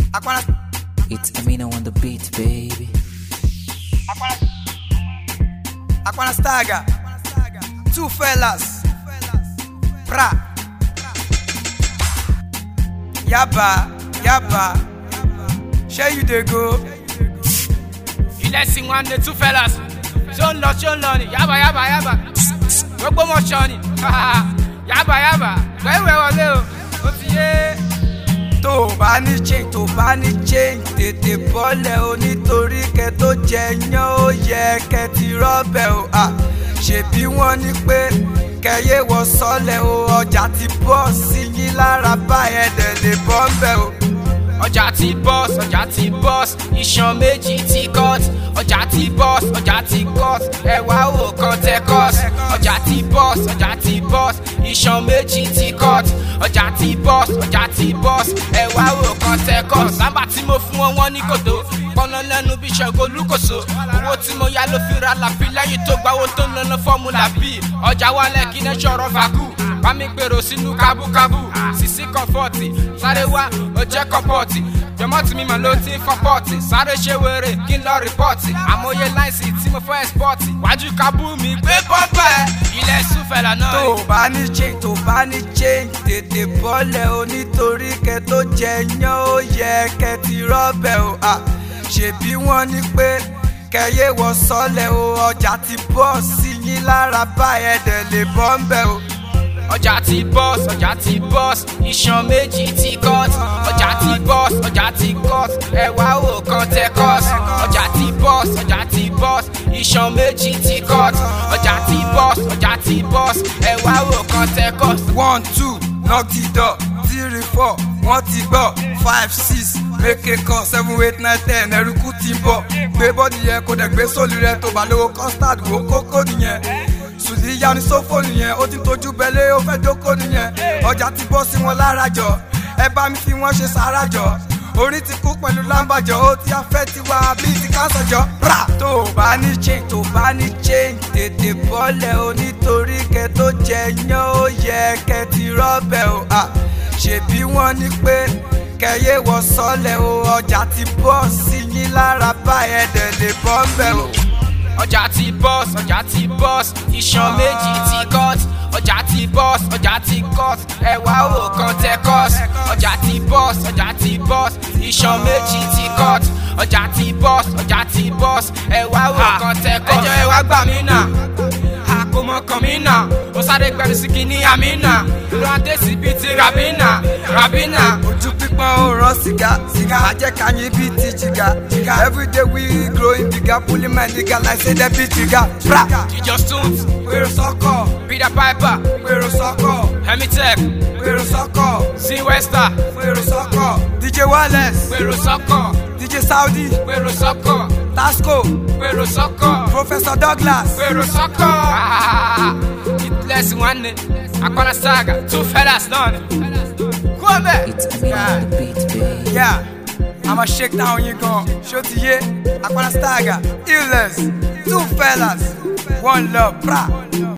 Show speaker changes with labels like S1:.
S1: Aquana,
S2: It's Amino on the beat, baby.
S1: Aquana Staga. Two fellas. Pra. Yaba, yaba. Share you dey go.
S3: ilẹ̀ sí wọn ní two fellas ṣó ń lọ ṣó ń lọ ni yaba yaba yaba gbogbo mọ̀ ṣọ ni yaba yaba gbẹ̀wẹ̀ wọlé o ó ti yé.
S1: tó o bá ní change tó o bá ní change tètè bọ́lẹ̀ o nítorí kẹ tó jẹ yán ó yẹ kẹ ti rọ́bẹ̀ o à ṣèbí wọ́n ní pé kẹyẹ wọ sọ́lẹ̀ o ọjà ti bọ́ sí yín lára báyẹn dẹ̀ lè bọ́ ń bẹ̀ o.
S3: ọjà ti bọ́s ọjà ti bọ́s iṣan méjì ti cut ọjà ti bọ́s ọjà ti cut ẹ̀wá wò kan tẹ cut ọjà ti bọ́s ọjà ti bọ́s iṣan méjì ti cut ọjà ti bọ́s ọjà ti bọ́s ẹ̀wá wò kan tẹ cut sábà tí mo fún wọn wọn ní kòtò pọnà lẹ́nu bí ṣẹ́gun olúkòso owó tí mo yá ló fi ra làbí lẹ́yìn tó gbawó tó ń lọ́nà fọ́mùlà bí ọjà wálẹ̀ kí ní ṣọ̀rọ̀ fàkù bá mi gbèrò sínú kábúkábú sisi kọfọọti sáré wá ọjẹ kọpọọti jọmọtì mi mà ló ti ń fọpọọti sáré ṣe wéré kí n lọ rìpọọtì àmọye láìsí tí mo fọ ẹsipọọti wájú kábú mi gbé pọpẹ ilẹ̀ sùfẹ̀lá náà.
S1: tó o bá ní change tó o bá ní change tètè bọ́lẹ̀ o nítorí kẹ tó jẹ yán ó yẹ kẹ ti rọ́bẹ̀ o à ṣèbí wọ́n ní pé kẹyẹ wọ sọ́lẹ̀ o ọjà ti bọ́ sí yín lára báyẹn dẹ̀ lè bọ́ ń bẹ̀ o.
S3: ọjà ti bọ́s ọjà ti bọ́s iṣan méjì ti cut ọjà ti bọ́s ọjà ti cut ẹ̀wá wò kan tẹ cut ọjà ti bọ́s ọjà ti bọ́s iṣan méjì ti cut ọjà ti bọ́s ọjà ti bọ́s ẹ̀wá wò kan tẹ cut.
S1: one two knock the door three four wọ́n ti gbọ́ five six make a call seven eight nine ten ẹ̀rùkú ti ń bọ̀ gbé bọ́ọ̀dì yẹn kó dẹ̀ gbé sóòlù rẹ tó bá lówó custard wò kókó nìyẹn sùdí yanu sófò nìyẹn ó ti tójú bẹ́lẹ́ ó fẹ́ jókòó nìyẹn ọjà ti bọ́ sí wọn lára jọ ẹ bá mi fi wọ́n ṣe sára jọ orí ti kú pẹ̀lú lámbàjọ ó ti afẹ́ ti wá bíi ti káńsà jọ. Bra! tó o bá ní change tó o bá ní change tètè bọ́lẹ̀ o nítorí kẹ tó jẹ yán ó yẹ kẹ ti rọ́bẹ̀ o à ṣèbí wọ́n ní pé kẹyẹ wọ sọ́lẹ̀ o ọjà ti bọ́ sí yín lára báyẹn dẹ̀ lè bọ́ ń bẹ̀ o.
S3: ọjà ti bọ́s ọjà ti bọ́s iṣan méjì ti cut ọjà ti bọ́s ọjà ti cut ẹ̀wá wò kan tẹ cut ọjà ti bọ́s ọjà ti bọ́s iṣan méjì ti cut ọjà ti bọ́s ọjà ti bọ́s ẹ̀wá wò kan tẹ cut. ẹjọ́ ẹ wá gbà mí nà àkómọ kan mí nà ó sáré gbẹrù sí kí ní àmì nà ló ń dé síbi ti rabina rabina.
S1: ojú pípọ́n ó rán sìgá sìgá ajẹ́kanyìn bíi ti jìgá jìgá everyday we growing bigger pulling my nigga like say dem be jìgá. Bra!
S3: ìjọ stunt
S1: Pèrò sọ́kọ̀,
S3: peter piper
S1: pèrò sọ́kọ̀,
S3: hemitech
S1: pèrò sọ́kọ̀,
S3: c wester
S1: pèrò sọ́kọ̀. DJ Wireless,
S3: pèrò sọ́kọ̀
S1: DJ Saudi,
S3: pèrò sọ́kọ̀
S1: Tasco,
S3: pèrò sọ́kọ̀.
S1: Professor Douglas.
S3: Pero soccer. Hitless one day. Akona saga. Two fellas done. Come back.
S2: It's Amino on the beat, baby.
S1: Yeah, I'ma shake down you gon' Show to ye, Aquana Staga, Illness, two fellas, one love, bra.